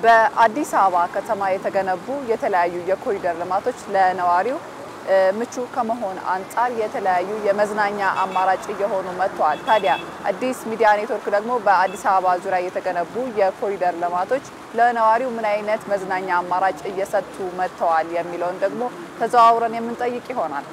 በአዲስ አበባ ከተማ የተገነቡ የተለያዩ የኮሪደር ልማቶች ለነዋሪው ምቹ ከመሆን አንጻር የተለያዩ የመዝናኛ አማራጭ እየሆኑ መጥተዋል። ታዲያ አዲስ ሚዲያ ኔትወርክ ደግሞ በአዲስ አበባ ዙሪያ የተገነቡ የኮሪደር ልማቶች ለነዋሪው ምን አይነት መዝናኛ አማራጭ እየሰጡ መጥተዋል የሚለውን ደግሞ ተዘዋውረን የምንጠይቅ ይሆናል።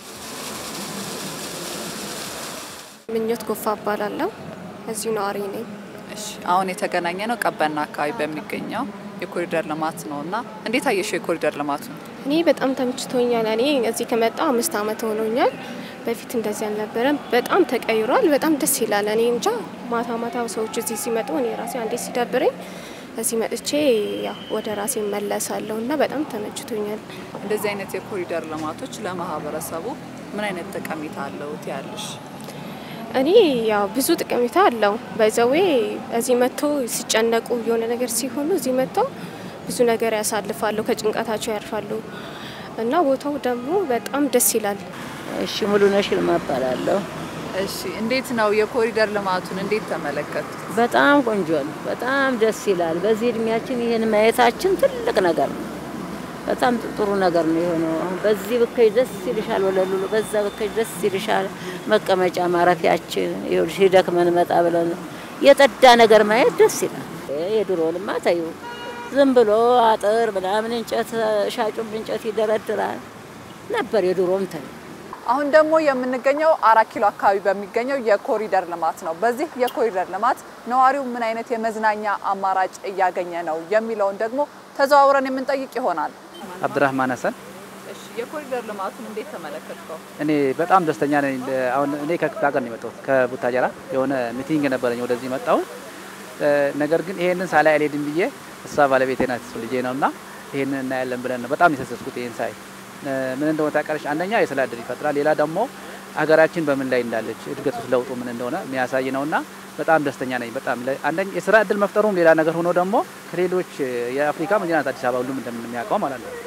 ምኞት ጎፋ እባላለሁ። እዚሁ ነዋሪ ነኝ። እሺ አሁን የተገናኘ ነው ቀበና አካባቢ በሚገኘው የኮሪደር ልማት ነው እና እንዴት አየሽው የኮሪደር ልማቱ? እኔ በጣም ተመችቶኛል። እኔ እዚህ ከመጣሁ አምስት ዓመት ሆኖኛል። በፊት እንደዚህ አልነበረም። በጣም ተቀይሯል። በጣም ደስ ይላል። እኔ እንጃ ማታ ማታ ሰዎች እዚህ ሲመጡ እኔ ራሴ አንዴ ሲደብረኝ እዚህ መጥቼ ያው ወደ ራሴ መለሳለሁ እና በጣም ተመችቶኛል። እንደዚህ አይነት የኮሪደር ልማቶች ለማህበረሰቡ ምን አይነት ጠቀሜታ አለው ትያለሽ? እኔ ያው ብዙ ጠቀሜታ አለው። በዘዌ እዚህ መጥቶ ሲጨነቁ የሆነ ነገር ሲሆኑ እዚህ መጥተው ብዙ ነገር ያሳልፋሉ፣ ከጭንቀታቸው ያርፋሉ እና ቦታው ደግሞ በጣም ደስ ይላል። እሺ ሙሉነሽ ይልማ እባላለሁ። እሺ እንዴት ነው የኮሪደር ልማቱን እንዴት ተመለከቱት? በጣም ቆንጆ ነው። በጣም ደስ ይላል። በዚህ እድሜያችን ይህን ማየታችን ትልቅ ነገር ነው። በጣም ጥሩ ነገር ነው የሆነው። አሁን በዚህ ብከጅ ደስ ይልሻል፣ ወለሉ በዛ ብከጅ ደስ ይልሻል። መቀመጫ ማረፊያችን ይኸውልሽ፣ ሲደክመን መጣ ብለን የጠዳ ነገር ማየት ደስ ይላል። የድሮውንማ ተይው ዝም ብሎ አጥር ምናምን እንጨት ሻጩም እንጨት ይደረድራል ነበር የድሮም ተይው። አሁን ደግሞ የምንገኘው አራት ኪሎ አካባቢ በሚገኘው የኮሪደር ልማት ነው። በዚህ የኮሪደር ልማት ነዋሪው ምን አይነት የመዝናኛ አማራጭ እያገኘ ነው የሚለውን ደግሞ ተዘዋውረን የምንጠይቅ ይሆናል። አብድራህማን ሀሰን እሺ የኮሪደር ልማቱን እንዴት ተመለከትከው? እኔ በጣም ደስተኛ ነኝ። አሁን እኔ ከክፍለ ሀገር ነው የመጣሁት ከቡታጀራ የሆነ ሚቲንግ ነበረኝ ወደዚህ መጣሁ። ነገር ግን ይሄንን ሳላይ አልሄድም ብዬ እሷ ባለቤቴ ናት እሱ ልጄ ነው እና ይሄንን እናያለን ብለን ነው በጣም የተሰስኩት ይሄን ሳይ ምን እንደሆነ ታውቃለች። አንደኛ የስራ እድል ይፈጥራል፣ ሌላ ደግሞ ሀገራችን በምን ላይ እንዳለች እድገት ውስጥ ለውጡ ምን እንደሆነ የሚያሳይ ነውና በጣም ደስተኛ ነኝ። በጣም አንደኛ የስራ እድል መፍጠሩም ሌላ ነገር ሆኖ ደግሞ ከሌሎች የአፍሪካ መዲና ናት አዲስ አበባ ሁሉም እንደምንሚያውቀው ማለት ነው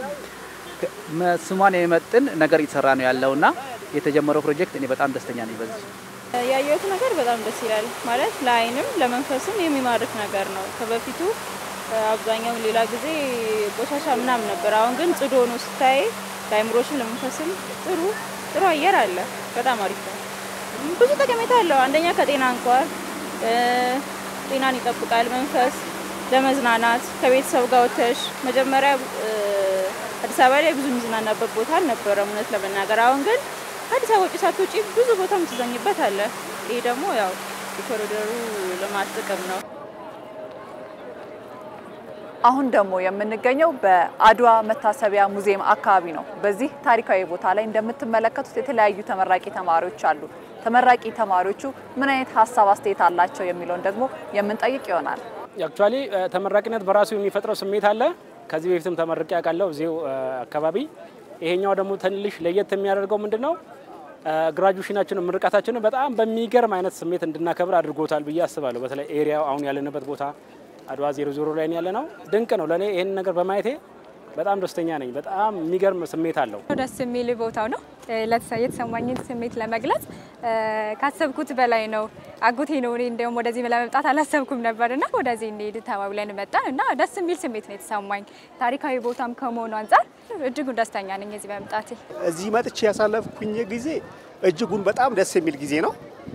ስሟን የሚመጥን ነገር እየተሰራ ነው ያለውና የተጀመረው ፕሮጀክት እኔ በጣም ደስተኛ ነኝ በዚህ ያየሁት ነገር በጣም ደስ ይላል። ማለት ለአይንም ለመንፈስም የሚማርክ ነገር ነው። ከበፊቱ አብዛኛው ሌላ ጊዜ ቆሻሻ ምናምን ነበር። አሁን ግን ጽዱ ሆኖ ስታይ ለአይምሮችም ለመንፈስም ጥሩ ጥሩ አየር አለ። በጣም አሪፍ ነው። ብዙ ጠቀሜታ አለው። አንደኛ ከጤና እንኳን ጤናን ይጠብቃል። መንፈስ ለመዝናናት ከቤተሰብ ጋር ወተሽ መጀመሪያ አዲስ አበባ ላይ ብዙ የሚዝናናበት ቦታ አልነበረም እውነት ለመናገር አሁን ግን አዲስ አበባ ውጭ ሳትወጪ ብዙ ቦታ የምትዘኝበት አለ። ይሄ ደግሞ ያው የኮሪደሩ ልማት ጥቅም ነው። አሁን ደግሞ የምንገኘው በአድዋ መታሰቢያ ሙዚየም አካባቢ ነው። በዚህ ታሪካዊ ቦታ ላይ እንደምትመለከቱት የተለያዩ ተመራቂ ተማሪዎች አሉ። ተመራቂ ተማሪዎቹ ምን አይነት ሀሳብ አስተያየት አላቸው የሚለውን ደግሞ የምንጠይቅ ይሆናል። አክቹዋሊ ተመራቂነት በራሱ የሚፈጥረው ስሜት አለ። ከዚህ በፊትም ተመርቄ ያውቃለሁ እዚሁ አካባቢ። ይሄኛው ደግሞ ትንሽ ለየት የሚያደርገው ምንድን ነው? ግራጁዌሽናችንን ምርቃታችንን በጣም በሚገርም አይነት ስሜት እንድናከብር አድርጎታል ብዬ አስባለሁ። በተለይ ኤሪያው አሁን ያለንበት ቦታ አድዋ ዜሮ ዜሮ ላይ ያለ ነው። ድንቅ ነው። ለእኔ ይህን ነገር በማየቴ በጣም ደስተኛ ነኝ። በጣም የሚገርም ስሜት አለው። ደስ የሚል ቦታው ነው። የተሰማኝን ስሜት ለመግለጽ ካሰብኩት በላይ ነው። አጎቴ ነው። እኔ እንዲያውም ወደዚህ ለመምጣት አላሰብኩም ነበር እና ወደዚህ እንሄድ ተባብለን መጣን እና ደስ የሚል ስሜት ነው የተሰማኝ። ታሪካዊ ቦታም ከመሆኑ አንጻር እጅጉን ደስተኛ ነኝ እዚህ በመምጣቴ። እዚህ መጥቼ ያሳለፍኩኝ ጊዜ እጅጉን በጣም ደስ የሚል ጊዜ ነው።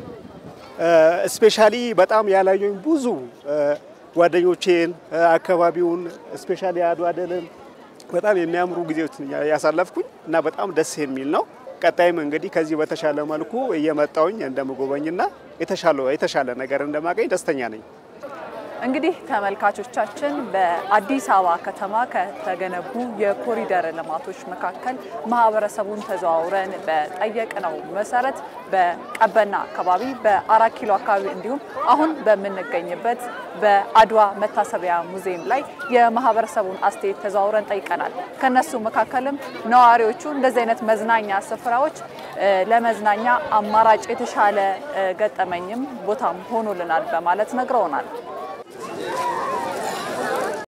ስፔሻሊ በጣም ያላየኝ ብዙ ጓደኞቼን አካባቢውን ስፔሻሊ አድዋ ድልን በጣም የሚያምሩ ጊዜዎች ያሳለፍኩኝ እና በጣም ደስ የሚል ነው። ቀጣይም እንግዲህ ከዚህ በተሻለ መልኩ እየመጣውኝ እንደምጎበኝና የተሻለ ነገር እንደማገኝ ደስተኛ ነኝ። እንግዲህ ተመልካቾቻችን በአዲስ አበባ ከተማ ከተገነቡ የኮሪደር ልማቶች መካከል ማህበረሰቡን ተዘዋውረን በጠየቅነው መሰረት በቀበና አካባቢ፣ በአራት ኪሎ አካባቢ እንዲሁም አሁን በምንገኝበት በአድዋ መታሰቢያ ሙዚየም ላይ የማህበረሰቡን አስተያየት ተዘዋውረን ጠይቀናል። ከነሱ መካከልም ነዋሪዎቹ እንደዚህ አይነት መዝናኛ ስፍራዎች ለመዝናኛ አማራጭ የተሻለ ገጠመኝም ቦታም ሆኖልናል በማለት ነግረውናል።